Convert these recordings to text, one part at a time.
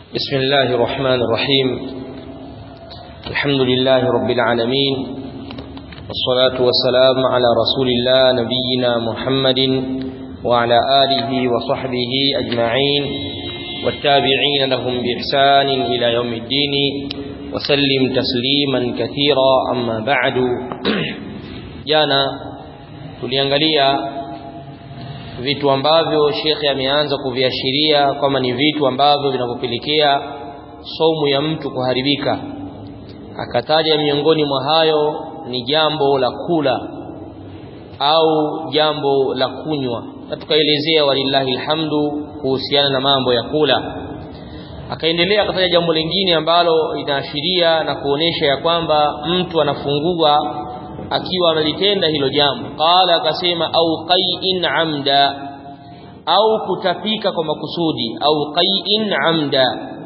بسم الله الرحمن الرحيم الحمد لله رب العالمين والصلاة والسلام على رسول الله نبينا محمد وعلى آله وصحبه أجمعين والتابعين لهم بإحسان إلى يوم الدين وسلم تسليما كثيرا أما بعد جانا tuliangalia vitu ambavyo shekhe ameanza kuviashiria kama ni vitu ambavyo vinavyopelekea saumu ya mtu kuharibika akataja miongoni mwa hayo ni jambo la kula au jambo la kunywa na tukaelezea walillahi alhamdu kuhusiana na mambo ya kula akaendelea akataja jambo lingine ambalo linaashiria na kuonesha ya kwamba mtu anafungua akiwa amelitenda hilo jambo qala akasema au qai'in amda au kutapika kwa makusudi au qai'in amda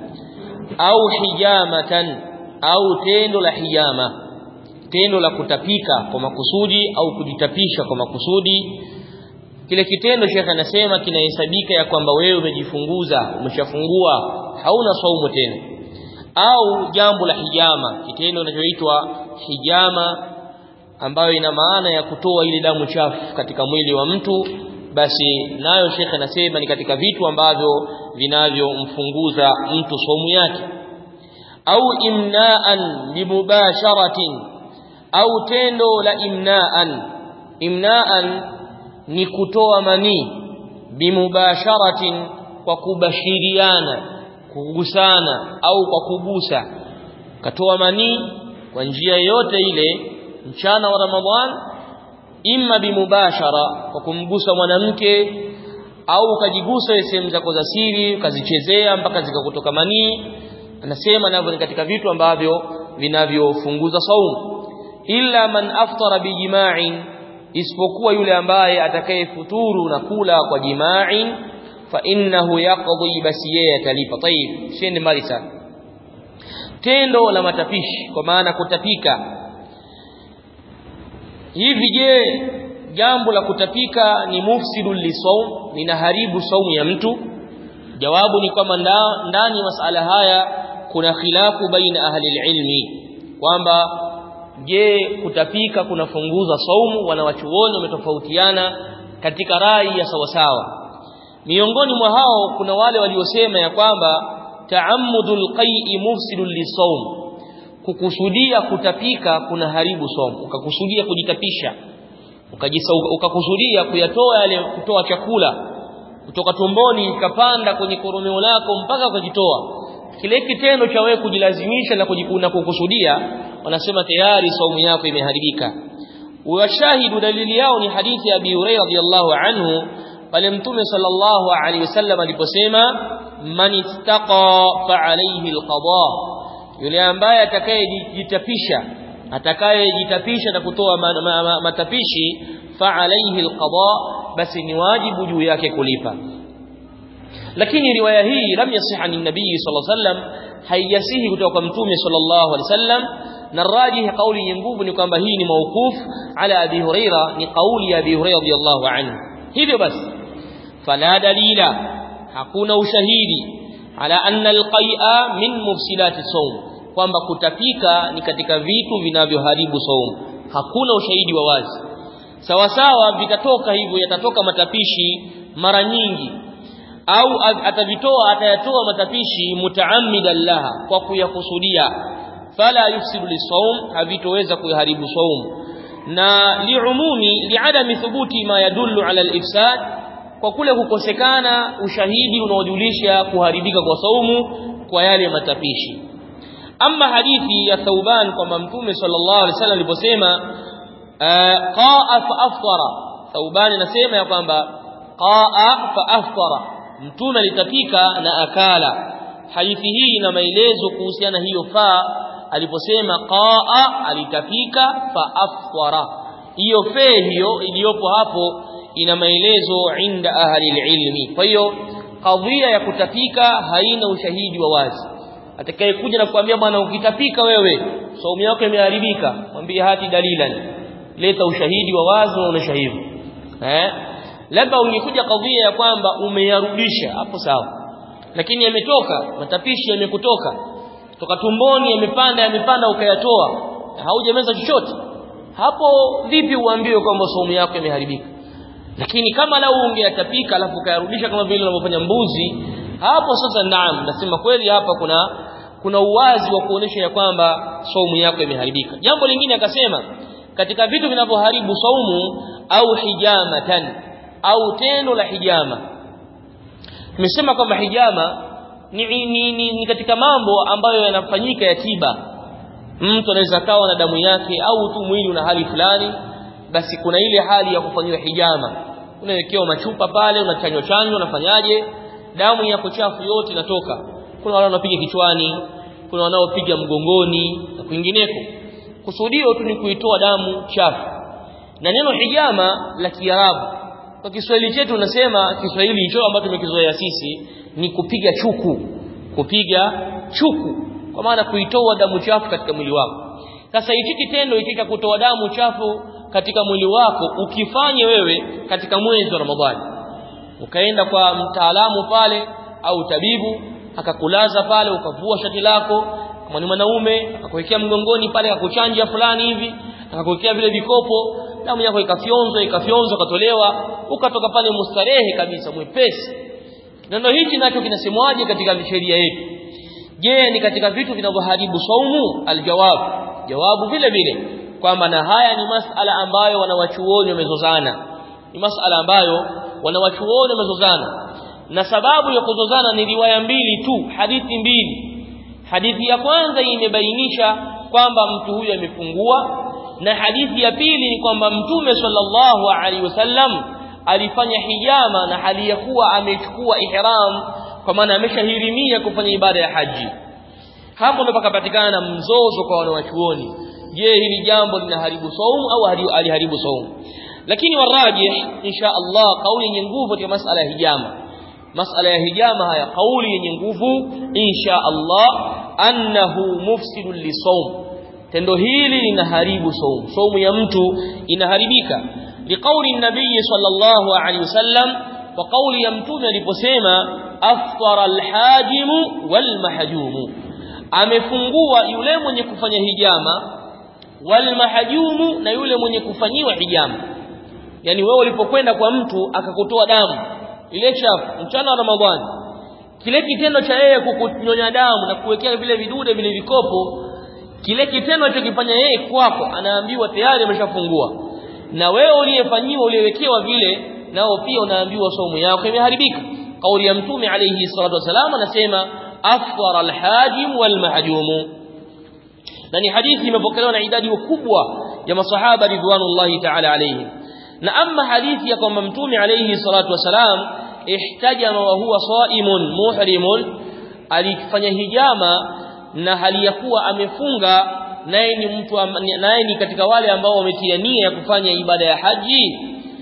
au hijamatan au tendo la hijama tendo la kutapika kwa makusudi au kujitapisha kwa makusudi kile kitendo shekhe anasema kinahesabika ya kwamba wewe umejifunguza umeshafungua hauna saumu tena au jambo la hijama kitendo kinachoitwa hijama ambayo ina maana ya kutoa ile damu chafu katika mwili wa mtu basi nayo shekhe anasema ni katika vitu ambavyo vinavyomfunguza mtu somu yake au imnaan limubasharatin au tendo la imnaan imnaan ni kutoa manii bimubasharatin kwa kubashiriana kugusana au kwa kugusa katoa manii kwa njia yote ile mchana wa Ramadhan imma bimubashara kwa kumgusa mwanamke au ukajigusa sehemu zako za siri ukazichezea mpaka zikakutoka manii anasema navyo ni katika vitu ambavyo vinavyofunguza saumu illa man aftara bijima'in isipokuwa yule ambaye atakayefuturu na kula kwa jima'in fa innahu yaqdi basi yeye atalipa tayib siende mbali sana tendo la matapishi kwa maana kutapika hivi je jambo la kutapika ni mufsidul lisawm linaharibu saumu ya mtu jawabu ni kwamba ndani ya masala haya kuna khilafu baina ahli ilmi kwamba je kutapika kunafunguza saumu wanawachuoni wametofautiana katika rai ya sawasawa miongoni mwa hao kuna wale waliosema ya kwamba ta'ammudul qai'i mufsidul lisawm kukusudia kutapika kuna haribu somo ukakusudia kujitapisha ukajisa ukakusudia kuyatoa yale kutoa chakula kutoka tumboni ikapanda kwenye koromeo lako mpaka ukajitoa kile kitendo cha wewe kujilazimisha na kujikuna kukusudia wanasema tayari saumu yako imeharibika washahidu dalili yao ni hadithi ya Abi Hurairah radhiyallahu anhu pale mtume sallallahu alaihi wasallam aliposema man ittaqa fa alayhi alqada yule ambaye atakayejitapisha atakayejitapisha na kutoa matapishi fa alayhi alqada basi ni wajibu juu yake kulipa lakini riwaya hii lam yasiha ni nabii sallallahu alayhi wasallam haijasihi kutoka kwa mtume sallallahu alayhi wasallam na rajih kauli yenye nguvu ni kwamba hii ni mauquf ala abi huraira ni kauli ya abi huraira radhiyallahu anhu hivyo basi fala dalila hakuna ushahidi ala anna alqai'a min mufsidati sawm kwamba kutapika ni katika vitu vinavyoharibu saumu hakuna ushahidi wa wazi sawa sawa vitatoka hivyo yatatoka matapishi mara nyingi au atavitoa atayatoa matapishi mutaammidan laha kwa kuyakusudia fala yufsidu lisawm havitoweza kuharibu saumu na liumumi liadami thubuti ma yadullu ala alifsad kwa kule kukosekana ushahidi unaojulisha kuharibika kwa saumu kwa yale matapishi ama hadithi ya Thauban kwamba Mtume sallallahu alaihi wasallam aliposema qaa fa aftara Thauban anasema ya kwamba qaa fa aftara Mtume alitapika na akala hadithi hii ina maelezo kuhusiana hiyo fa aliposema qaa alitapika fa aftara hiyo fe hiyo iliyopo hapo ina maelezo inda ahli ilmi kwa hiyo kadhia ya kutapika haina ushahidi wa wazi atakayekuja na kuambia bwana ukitapika wewe saumu yako imeharibika mwambie hati dalilan leta ushahidi wa wazi unaonesha hivyo eh labda ungekuja kadhia ya kwamba umeyarudisha hapo sawa lakini yametoka matapishi yamekutoka toka tumboni yamepanda yamepanda ukayatoa haujameza chochote hapo vipi uambiwe kwamba saumu yako imeharibika lakini kama lau ungeyatapika alafu ukayarudisha kama vile unavyofanya mbuzi hapo sasa naam nasema kweli hapa kuna kuna uwazi wa kuonesha ya kwamba saumu yako imeharibika jambo lingine akasema katika vitu vinavyoharibu saumu au hijamatan au tendo la hijama tumesema kwamba hijama ni, ni, ni, ni katika mambo ambayo yanafanyika ya tiba mtu anaweza kawa na damu yake au tu mwili una hali fulani basi kuna ile hali ya kufanyiwa hijama unawekewa machupa pale unachanywa chanjo unafanyaje damu yako chafu yote inatoka kuna wale wanapiga kichwani kuna wanaopiga mgongoni na kwingineko kusudio tu ni kuitoa damu chafu na neno hijama la Kiarabu kwa Kiswahili chetu unasema Kiswahili hicho ambacho tumekizoea sisi ni kupiga chuku kupiga chuku kwa maana kuitoa damu chafu katika mwili wako sasa hichi kitendo hiki cha kutoa damu chafu katika mwili wako ukifanye wewe katika mwezi wa Ramadhani ukaenda kwa mtaalamu pale au tabibu akakulaza pale ukavua shati lako kama ni mwanaume akakuwekea mgongoni pale akakuchanja fulani hivi akakuwekea vile vikopo damu yako ikafyonzwa ikafyonzwa ikatolewa ukatoka pale mustarehe kabisa mwepesi neno hichi nacho kinasemwaje katika sheria yetu je ni katika vitu vinavyoharibu saumu aljawab jawabu vile vile kwamba na haya ni masala ambayo wanawachuoni wamezozana ni masala ambayo wanawachuoni wamezozana na sababu ya kuzozana ni riwaya mbili tu hadithi mbili hadithi ya kwanza imebainisha kwamba mtu huyo amefungua na hadithi ya pili ni kwamba mtume sallallahu alaihi wasallam alifanya hijama na hali ya kuwa amechukua ihram kwa maana ameshahirimia kufanya ibada ya haji hapo ndo pakapatikana na mzozo kwa wanawachuoni je hili jambo linaharibu saumu au aliharibu saumu lakini warajih insha Allah kauli yenye nguvu katika masala ya hijama masala ya hijama haya kauli yenye nguvu insha Allah annahu mufsidun lisawm tendo hili linaharibu saumu saumu ya mtu inaharibika liqauli nabii sallallahu alaihi wasallam kwa kauli ya mtume aliposema aftara alhajimu walmahjumu amefungua yule mwenye kufanya hijama walmahjumu na yule mwenye kufanyiwa hijama yani wewe ulipokwenda kwa mtu akakutoa damu ile chafu mchana wa Ramadhani kile kitendo cha yeye kukunyonya damu na kuwekea vile vidude vile vikopo kile kitendo alichokifanya yeye kwako anaambiwa tayari ameshafungua na wewe uliyefanyiwa uliyewekewa vile nao pia unaambiwa saumu yako imeharibika kauli ya mtume alayhi salatu wasalam anasema afṭara alhajim walmahjum na ni hadithi imepokelewa na idadi kubwa ya masahaba ridwanullahi ta'ala alayhim na amma hadithi ya kwamba mtume alayhi salatu wasalam ihtajama wa huwa saimun muhrimun alifanya hijama na hali ya kuwa amefunga naye ni mtu naye ni katika wale ambao wametia nia ya kufanya ibada ya haji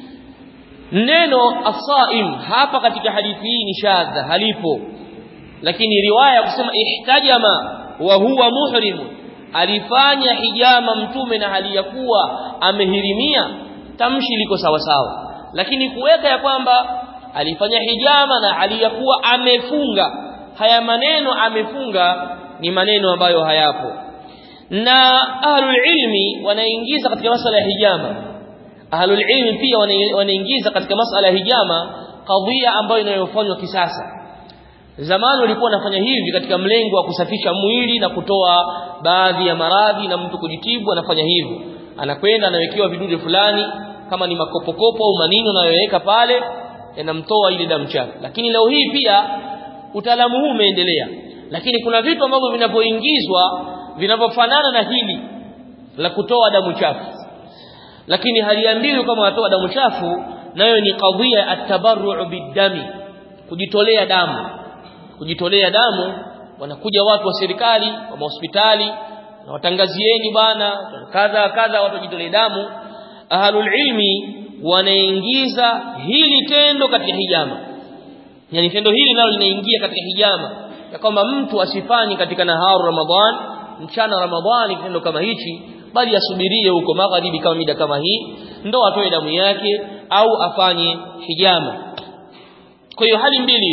neno asaim hapa katika hadithi hii ni shadha halipo lakini riwaya ya kusema ihtajama wa huwa muhrim alifanya hijama mtume na hali ya kuwa amehirimia tamshi liko sawa sawa lakini kuweka ya kwamba alifanya hijama na hali ya kuwa amefunga haya maneno amefunga ni maneno ambayo hayapo na ahlul ilmi wanaingiza katika masala ya hijama ahlul ilmi pia wanaingiza katika masala ya hijama kadhia ambayo inayofanywa kisasa zamani walikuwa wanafanya hivi katika mlengo wa kusafisha mwili na kutoa baadhi ya maradhi na mtu kujitibu anafanya hivyo anakwenda anawekewa vidude fulani kama ni makopokopo au manino anayoweka pale yanamtoa ile damu chafu lakini leo hii pia utaalamu huu umeendelea lakini kuna vitu ambavyo vinapoingizwa vinavyofanana na hili la kutoa damu chafu lakini haliambiwi kama watoa damu chafu nayo ni kadhia at-tabarru bidami kujitolea damu kujitolea damu wanakuja watu wa serikali wa hospitali na watangazieni bana kadha kadha watu wajitolee damu ahlul ilmi wanaingiza hili tendo katika hijama yani tendo hili nalo linaingia katika hijama ya kwamba mtu asifanye katika naharu ramadhan mchana ramadhani kitendo kama hichi bali asubirie huko magharibi kama mida kama hii ndo atoe damu yake au afanye hijama kwa hiyo hali mbili hivi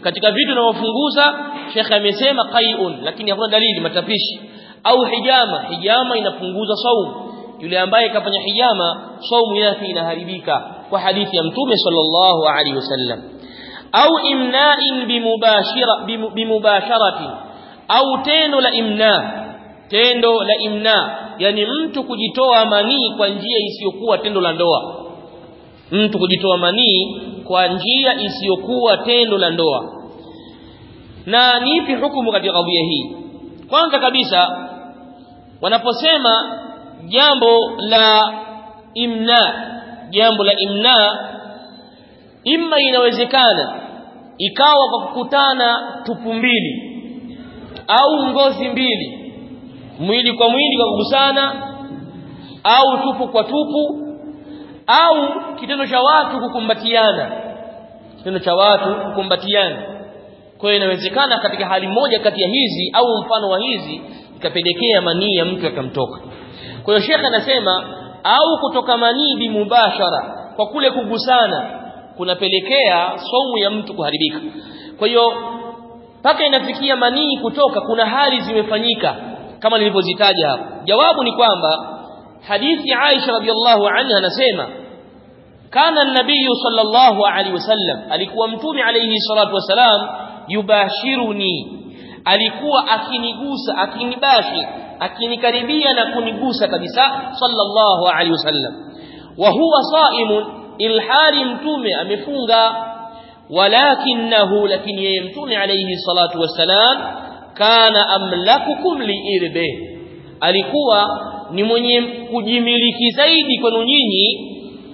katika vitu vinavyofunguza shekhe amesema qai'un lakini hakuna dalili matapishi au hijama hijama inapunguza saumu yule ambaye kafanya hijama saumu yake inaharibika kwa hadithi ya mtume sallallahu alaihi wasallam au imna'in bimubashira bimubasharati au tendo la imna tendo la imna yani mtu kujitoa manii kwa njia isiyokuwa tendo la ndoa mtu kujitoa manii kwa njia isiyokuwa tendo la ndoa na ni ipi hukumu katika kadhia hii kwanza kabisa wanaposema jambo la imna jambo la imna imma inawezekana ikawa kwa kukutana tupu mbili au ngozi mbili mwili kwa mwili kwa kugusana au tupu kwa tupu au kitendo cha watu kukumbatiana kitendo cha watu kukumbatiana kwa hiyo inawezekana katika hali moja kati ya hizi au mfano wa hizi ikapelekea manii ya mtu akamtoka kwa hiyo shekhe anasema au kutoka manii bimubashara kwa kule kugusana kunapelekea saumu ya mtu kuharibika kwa hiyo mpaka inafikia manii kutoka kuna hali zimefanyika kama nilivyozitaja hapo jawabu ni kwamba hadithi Aisha radhiallahu anha anasema kana an-nabiy sallallahu alaihi wasallam alikuwa mtume alayhi salatu wasalam yubashiruni alikuwa akinigusa akinibashi akinikaribia na kunigusa kabisa sallallahu alaihi wasallam wa huwa saimun ilhali mtume amefunga walakinahu lakini yeye mtume alayhi salatu wasalam kana amlakukum liirbe alikuwa ni mwenye kujimiliki zaidi kwenu nyinyi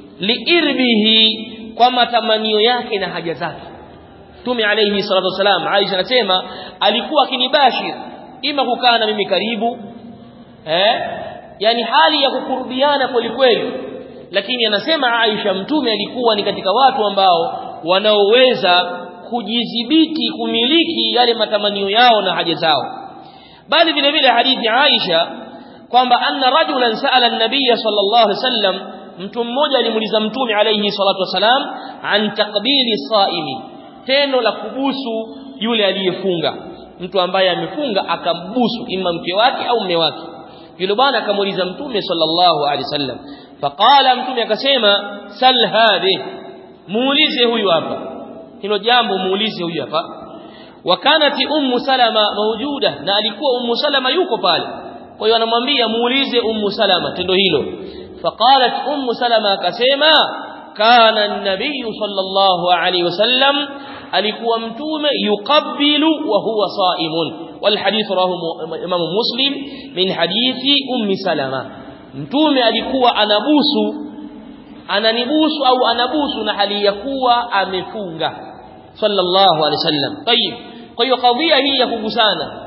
liirbihi kwa matamanio yake na haja zake Mtume alayhi salatu wasalam Aisha anasema alikuwa akinibashir ima kukaa na mimi karibu eh yani hali ya kukurubiana kweli kweli lakini anasema Aisha mtume alikuwa ni katika watu ambao wanaoweza kujidhibiti kumiliki yale matamanio yao na haja zao bali vile vile hadithi Aisha kwamba anna rajulan sa'ala an-nabiy sallallahu alaihi wasallam mtu mmoja alimuuliza mtume alayhi salatu wasalam an taqbili saimi tendo la kubusu yule aliyefunga mtu ambaye amefunga akambusu ima mke wake au mume wake yule bwana akamuuliza mtume sallallahu alaihi wasallam faqala mtume akasema sal hadhi muulize huyu hapa hilo jambo muulize huyu hapa wakanati ummu salama mawjuda na alikuwa ummu salama yuko pale kwa hiyo anamwambia muulize ummu salama tendo hilo faqalat ummu salama akasema kana an-nabiy sallallahu alayhi wasallam alikuwa mtume yuqabbilu wa huwa saimun wal hadith rawahu imam muslim min hadithi ummi salama mtume alikuwa anabusu ananibusu au anabusu na hali ya kuwa amefunga sallallahu alaihi wasallam tayib kwa hiyo kadhia hii ya kugusana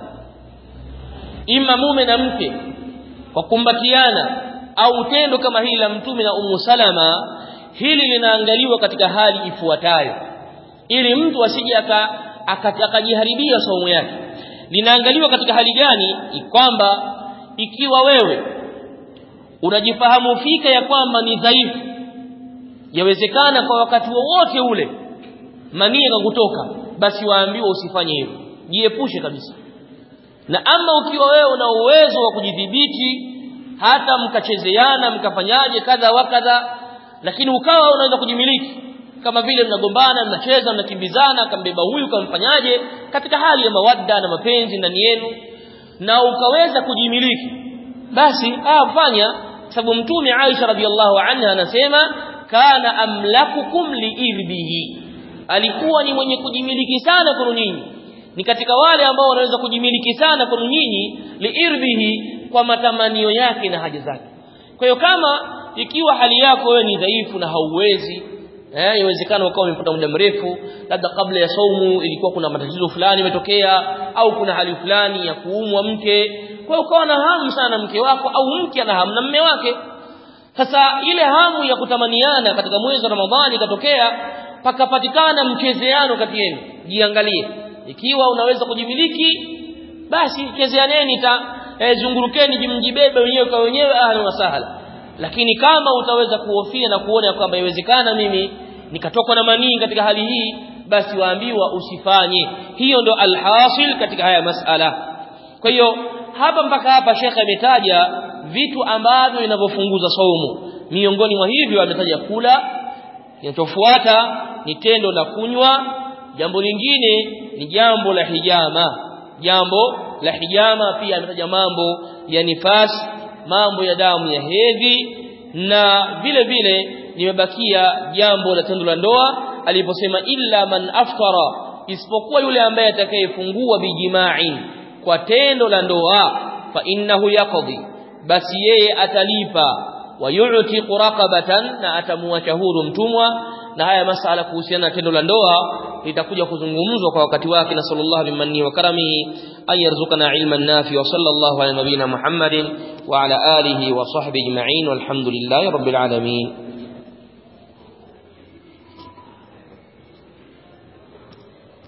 ima mume na mke kwa kumbatiana au tendo kama hili la mtume na ummu salama hili linaangaliwa katika hali ifuatayo ili mtu asije akajiharibia saumu yake linaangaliwa katika hali gani kwamba ikiwa wewe unajifahamu fika ya kwamba ni dhaifu yawezekana kwa wakati wowote ule manii kutoka basi waambiwa usifanye hivyo jiepushe kabisa na ama ukiwa wewe una uwezo wa kujidhibiti hata mkachezeana mkafanyaje kadha wa kadha lakini ukawa unaweza kujimiliki kama vile mnagombana mnacheza mnakimbizana kambeba huyu kamfanyaje katika hali ya mawadda na mapenzi ndani yenu na ukaweza kujimiliki basi ah fanya sababu mtume Aisha radhiallahu anha anasema kana amlakukum liirbihi alikuwa ni mwenye kujimiliki sana kwenu nyinyi ni katika wale ambao wanaweza kujimiliki sana kwenu nyinyi liirbihi kwa matamanio yake na haja zake kwa hiyo kama ikiwa hali yako wewe ni dhaifu na hauwezi eh inawezekana ukawa umepata muda mrefu labda kabla ya saumu ilikuwa kuna matatizo fulani yametokea au kuna hali fulani ya kuumwa mke kwa hiyo ukawa na hamu sana mke wako au mke ana hamu na mume wake sasa ile hamu ya kutamaniana katika mwezi wa Ramadhani ikatokea pakapatikana mchezeano kati yenu jiangalie ikiwa unaweza kujimiliki basi chezeaneni ta e, zungurukeni mjibebe wenyewe kwa wenyewe ahlan wa sahla lakini kama utaweza kuhofia na kuona kwamba iwezekana mimi nikatokwa na manii katika hali hii basi waambiwa usifanye hiyo ndo alhasil katika haya masala kwa hiyo hapa mpaka hapa shekhe ametaja vitu ambavyo vinavyofunguza saumu miongoni mwa hivyo ametaja kula kinachofuata ni tendo la kunywa jambo lingine ni jambo la hijama jambo la hijama pia ametaja mambo ya nifasi mambo ya damu ya hedhi na vile vile limebakia jambo la tendo la ndoa aliposema illa man aftara isipokuwa yule ambaye atakayefungua bijimai kwa tendo la ndoa fa innahu yaqdi basi yeye atalipa wayuti raqabatan na atamuacha huru mtumwa na haya masala kuhusiana na tendo la ndoa litakuja kuzungumzwa kwa wakati wake na sallallahu bimanni wa karamihi ay yarzuqana ilman nafi wa sallallahu ala nabina muhammadin wa ala alihi wa sahbihi ajma'in walhamdulillahi rabbil alamin